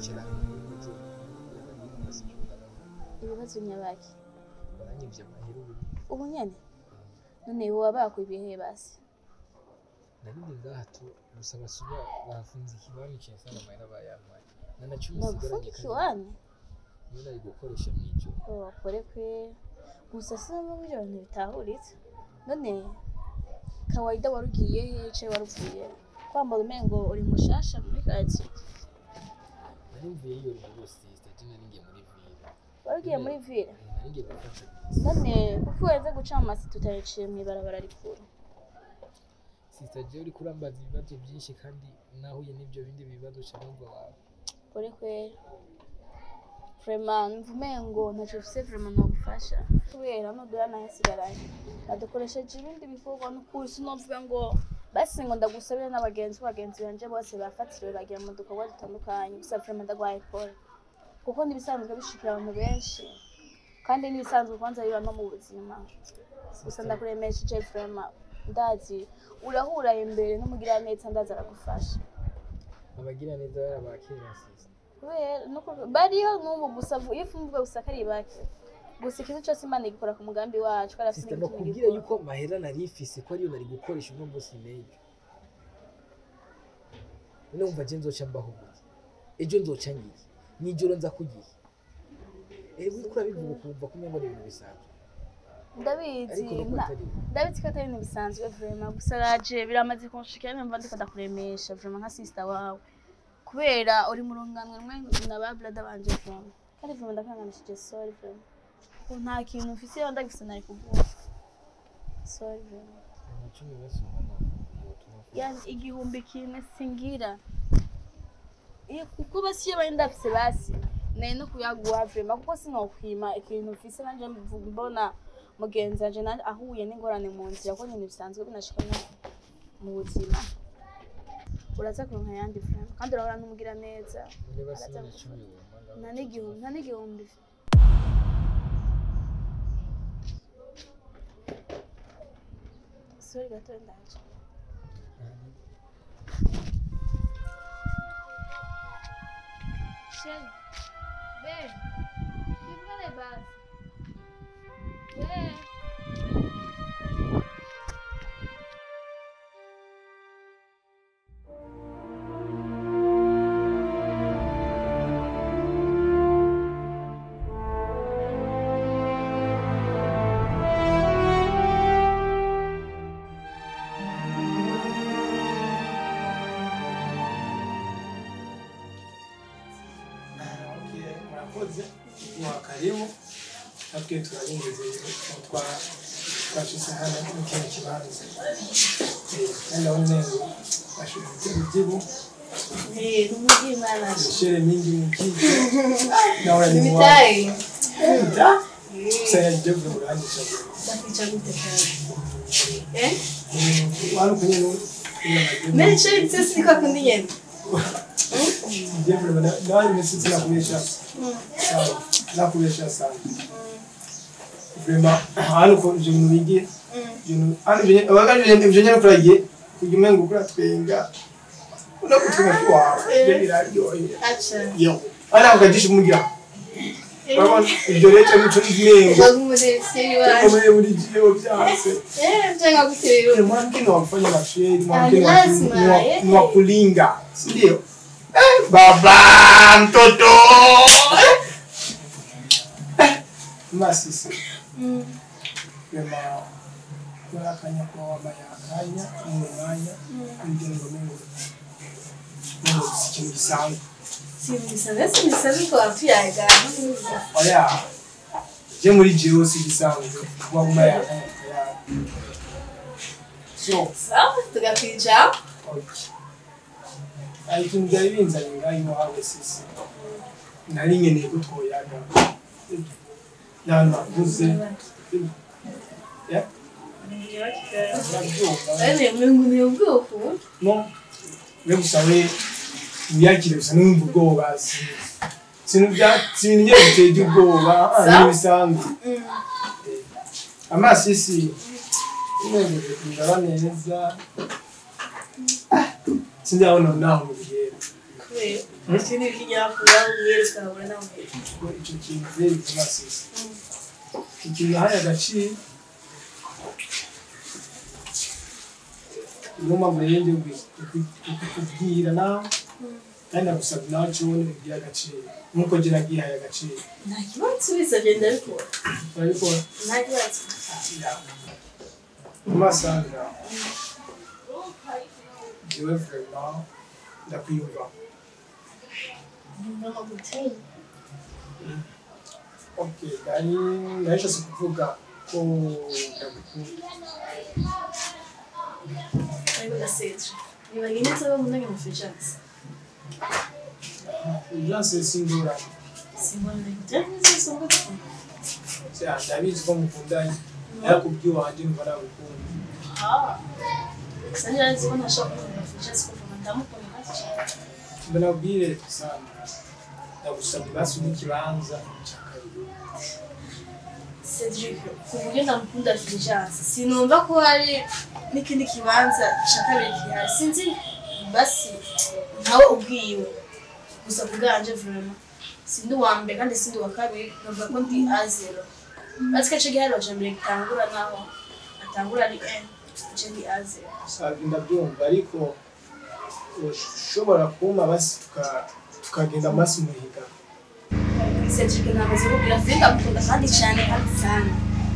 kwicara n'ibibazo ibibazo nyabaki baranyivye amahera ubu ubu nyene none woba bakwibihe basi narindi ngaha tu gusa basuba bafunze ikibanza cyasanga amahera bayampaye nanacumi bagufunga nsigaranye ikiwani niyo nari gukoresha mw'ijoro bakore kwe gusa sinumva ko ibyo bintu bitahuritse none kawaida wari ugiye he ce wari uvuye kwambara umengo uri mushasha muri karitsiye nari mvuye iyo ruguru sisita je nari ngiye muri ville wari ugiye muri ville Eh, nari ngiye gufata bisi none kuko uhenze guca mu masi tutayiciye mw'ibarabara rikuru sisita je uriko urambaza ibibazo byinshi kandi nahuye n'ibyo bindi bibazo ca numva wawe kore kwe vraiment numva umengo ntacyo ufise vraiment nogufasha kubera nudura nahasigaranye nadukoresheje ibindi bikorwa n'ukuri sinovuga ngo basi ngo ndagusabire n'abagenzi bagenzi banje bose bafatiriwe bagira mu dukorwa dutandukanye gusa vraiment ndagwaye pole kuko n'ibisanzwe bishikira abantu benshi kandi n'ibisanzwe kwanza biba no mu buzima gusa ndakuremesheje vraiment ndazi urahura imbere n'umugiraneza ndazi aragufasha abagira neza bari abakera sisita kubera nuko bariho n'ubu gusa iyo ufumbuwe gusa kari bake gusa ikintu cyose imana igikora ku mugambi wacu kandi afite sisita n'igituma nakubwira igikora yuko mahera nari ifise ko ariyo nari gukoresha uno munsi n'ejo none wumva je nzoca mbaho gute ejo nzoca ngiye mw'ijoro nza kugiye ewe uriko urabivuga ukumva ko umengo ni ibintu bisanzwe ndabizi ariko nuko nta- atari ndabizi ko atari ibintu bisanzwe vraiment gusa raje biramaze kunshikira numva ndiko ndakuremesha vraiment nka sister wawe kubera uri mu rungano rumwe na ba brother banje vraiment kandi vraiment ndakanganishije sorry vraiment ko nta kintu mfise iyo ndagifise nari kuguha sorry vraiment amacumi bose ubona yotuma yani igihumbi kimwe singira iyo kuko basi iyo bari ndafise basi nari no kuyaguha vrema kuko sinokwima ikintu mfise nanje mvuga mbona mugenzi wanje nanje ahuye n'ingorane mu nzira ko nyine bisanzwe binashika no mu buzima uraza kuronka ayandi vrema kandi urahora n'umugira neza none basi n'amacumi wumva ngaho nta n'igihumbi nta n'igihumbi sori gato ndaje Chérie, ven. Dígale vas. Ven. Okay, murakoze mwa karibu natwe turabinjiza twa twashyize hano mu kino kibanza Eh, kandi aho ntego bashobora gutera ibyibu Eh, n'umugimana. mishere mingi mukije nawe ni mwa Mitai. Mita? Sasa yaje kurangije Ndakica gute kandi? Eh? wari kunye no Meri chérie, tu sais c'est quoi qu'on dit Jeffrey na na nimesisi na kuonyesha sana na kuonyesha sana vraiment hano ko je mu bigi ibintu hano ibyo abagaje ibyo nyine kuragiye kujya umenga ukora twenga no kutwenga kwawe ibyo biraryoheye Acha. yo ana ukajisha umugira urabona ibyo rero cyo muco n'ibyengo Bagumudeseri waje. komeye muri jiyo byase Eh, mjenga kutiriro. mwanamke wafanya masheri Ah, mwanamke lazima, eh. ni wa kulinga si ndio eh, baba mtoto eh. masisi Mm. kwema kurakanya kwa wabaye akanya mu mwanya kugira ngo mengo mengo ikintu gisanzwe Simbisanze simbisanze ko wapiyaga. oya je muri jiyo si gisanzwe kuba wabaye akanya kaya so Sawa, tugakwija. hari ikintu byari binzanye ngaho iwawe sisi nari nkeneye ko twoyaga yanavuze ya urabyumva Ene mungu ni ubwoko. no we gusa we wiyakire gusa n'umva ubwoba si- sintu bya sintu ngiye biteye ubwoba ah, Sawa. ni bisanzwe amasisi unejeje kundaba neza Ah, sinjabona naho mu bihera kubera ibyo ni ibinyakura umwere ukabura nawe ngo icyo kintu rero kumasisa iki kintu yahaye agaciro niyo mpamvu rero ndi kukubwira nawe kandi nagusabye nawe cubone ubwire agaciro nk'uko njye nagihaye agaciro nta kibazo bisabye ndabikora urabikora nta kibazo umasanga jewe vraiment ndakwiyumvaho ngomba gutera okay nari narishatse kuvuga ko ndagukunda ariko gaseje niba nyine nsaba munage mu fejansi Uryanse singorane simbona ibyo zisonga Cya, ndabizi ko mukundanye ariko by'iwanje numva nagukunda sanje azi ko ntashaka kumva fejansi kuko ndamukunda hasi cyane mbe nabwire sana ndagusabye basi n'ikibanza cya kabiri Cedric ku buryo ndamukunda fejansi sinumva ko hari n'ikindi kibanza cya kabiri gihari sinzi basi ntawe ubwiwe gusa kubwanje vraiment sindi uwa mbere kandi sindi uwa kabiri navuga ko ndi azero basi gace gihari waje mbere gitangura naho atangura ari n gace ndi azero sabye ndabyumva ariko ushobora kumpa basi tuka- tukagenda amasi muhiga Cedric namaze kubwira Fred ndamukunda kandi cyane kandi cyane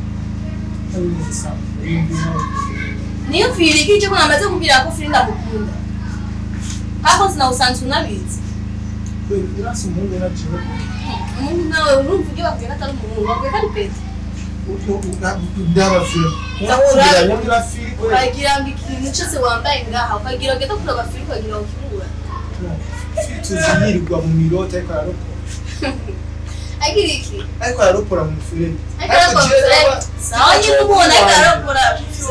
niyo firi kije ko namaze kubwira ko Fred ndamukunda kako sinawusanzwe unabizi urasi umuhungu naciwe umuntu nawe urumva ibyo bakwiye ko atari umuhungu bakwiye ko ari peti ndabafira Ndakura- ndabafira firi uragira ngo ikintu cyose wambaye ngaha ukagira ngo kuraba firi ukagira ngo ukibura tuziyirirwa mu mirota ariko ararokora agira iki ariko ararokora mu mufurege ariko arakora Fred sawa nyine umubona ariko arakora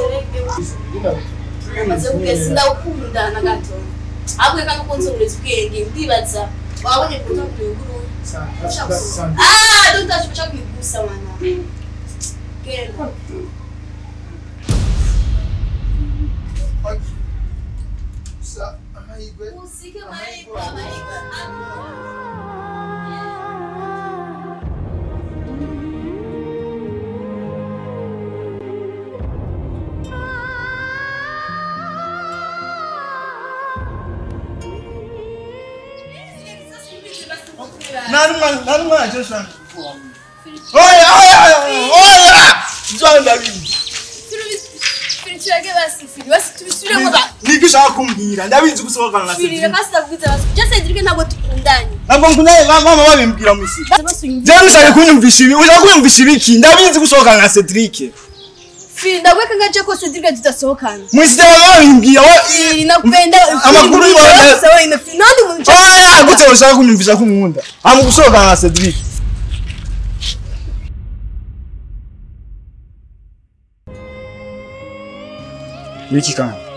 maze kubwira sindawukunda na gato ahubwo kandi ukunze uburezi ubwenge ndibaza wabonye kuta kuyunguru ah don't touch ushaka kwigusa wana genda usike mahirwe amahirwe nani umwana joshua oya oya oya ibyo ndabizi turage basi firi basi tubisubiremo ba niko ushaka kumbwira ndabizi gusohokana na firi Cedric basi ndabwiza basi je Cedric ntabwo tukundanye ntabwo nkundanye ba- mama babimbwira musi basi unyumva jewe ushaka kunyumvisha ibi ushaka kunyumvisha ibiki ndabizi gusohokana na Cedric firi ndabweka ngaje ko Cedric tutasohokana mwisi mama babimbwira wa firi nakupenda Amakuru y'ibanga. sawa ime firi nandi muntu oya gute ushaka kunyumvisha ko nkunda ama gusohokana na Cedric Niki kandi